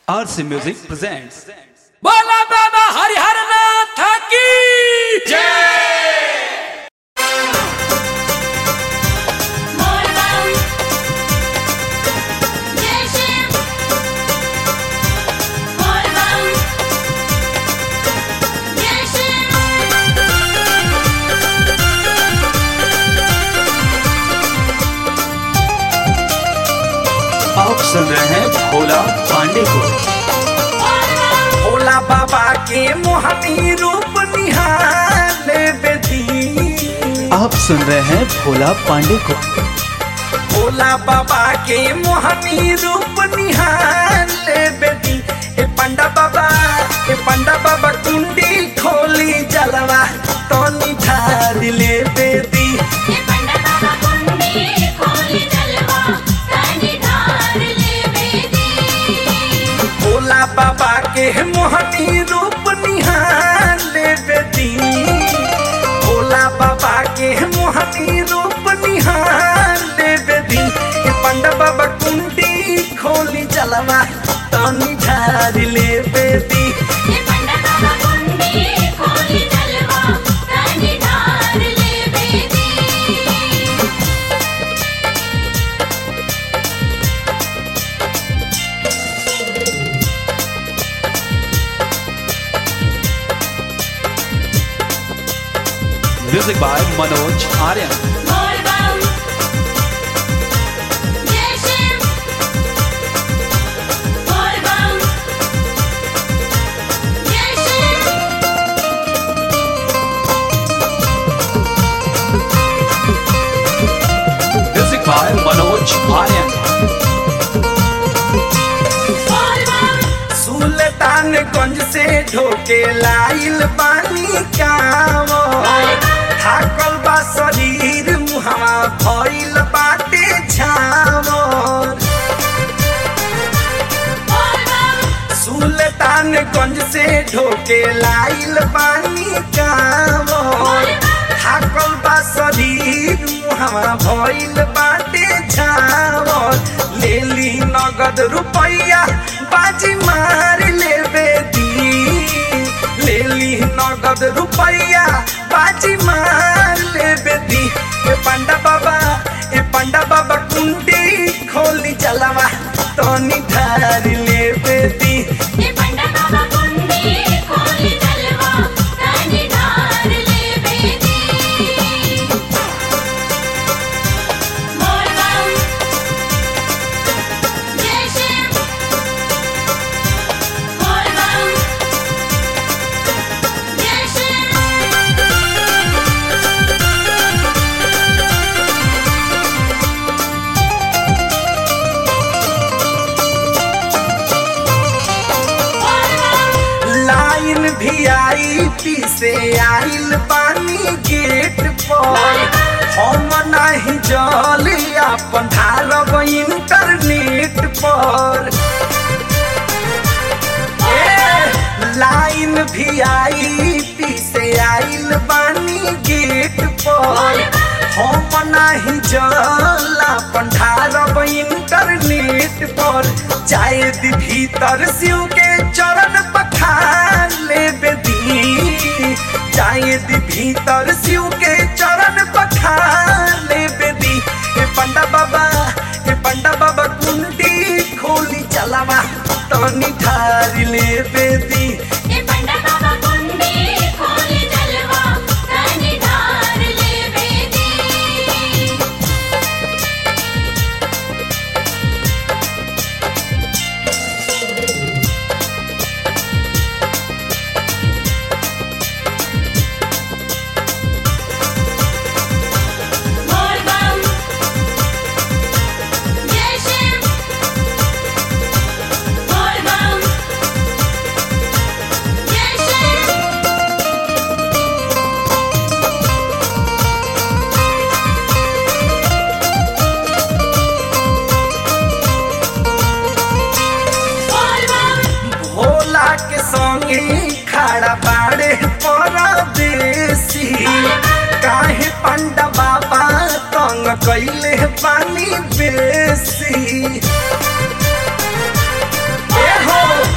RC Music presents बोला बाबा हरिहर नाथ की Morgan, Jason, Morgan, Jason. आप सुन रहे हैं भोला पांडे को भोला बाबा के मोहनी रूप निहाल बेदी आप सुन रहे हैं भोला पांडे को भोला बाबा के मोहनी रूप निहाल बेदी ए पंडा बाबा ए पंडा बाबा कुंडी खोली जलवा तो निधार ले बेदी ये पंडा बाबा कुंडी खोली जलवा तानी धार ले बेदी भोला बाबा के मोहनी रूप निहाल बेदी भोला बाबा के मोहनी रूप निहाल बेदी ए पंडा बाबा कुंडी खोली जलवा तनी झार ले बेदी ये पंडा बाबा कुंडी खोली जलवा तानी धार ले बेदी music by Manoj Aryan Morgan, Jason, Morgan, Jason. Music by Manoj Aryan Sultanganj से ढोके लाइल बानी कावो थाकल बा शरीर मुहवा भइल बाटे छावो सुल्तानगंज से ढोके लाइल बानी कावो थाकल बा शरीर मुहवा भइल बाटे छावो लेली नगद रुपैया बाजी मार लेबे दी लेली नगद रुपैया बाजी मार लेबे दी ए पंडा बाबा ए पंडा बाबा कुंडी खोली चलवा तनी धार लेबे दी ये पंडा बाबा कुंडी खोली जलवा तानी धार ले बेदी Morgan, Jason, Morgan, Jason. लाइन भी आई पी से आइल बानी गेट पर हम नहीं जल अपन ढारब इंटरनेट पर ए, लाइन भी आई पी से आइल बानी गेट पर हम नहीं जल अपन ढारब इंटरनेट पर जाए दी भीतर शिव के चरण पखार ले बेदी जाए दी भीतर शिव के चरण पखार ले बेदी ए पंडा बाबा ए पंडा बाबा कुंडी खोली चलावा तनी ठार ले बेदी ये पंडा बाबा कुंडी खोली जलवा तानी धार ले बेदी Morgan, Jason, Morgan, Jason. Morgan, Bhola के संगे खड़ा बाड़े परदेसी काहे पंडा बाबा तंग कैले बानी बेसी ए हो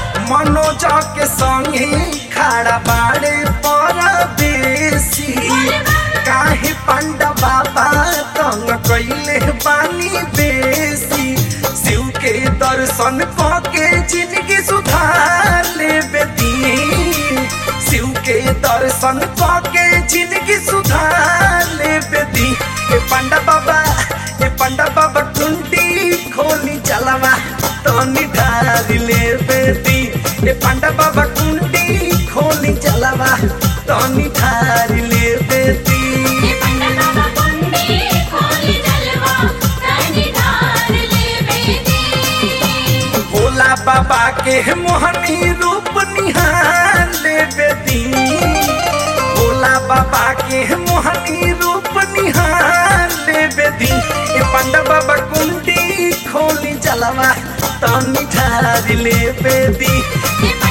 मनोज के संगे खड़ा बाड़े पर बेसी काहे पंडा बाबा तंग कैले बानी बेसी शिव के दर्शन के जिंदगी सुधार ले बेती शिव के दर्शन के जिंदगी सुधार ले बेती ए पंडा बाबा ए पंडा बाबा टुंडी खोली चलवा तनी ढारी ले बेती ए पंडा बाबा टुंडी खोली चलवा तनी ढारी ले बेती ये पंडा बाबा कुंडी खोली जलवा तनी ढार ले बेदी भोला बाबा के मोहनी रूप निहार ले बेती भोला बाबा के मोहनी रूप निहार ले बेती ए पंडा बाबा कुंडी खोली जलवा तनी ठारी ले बेती ये पंडा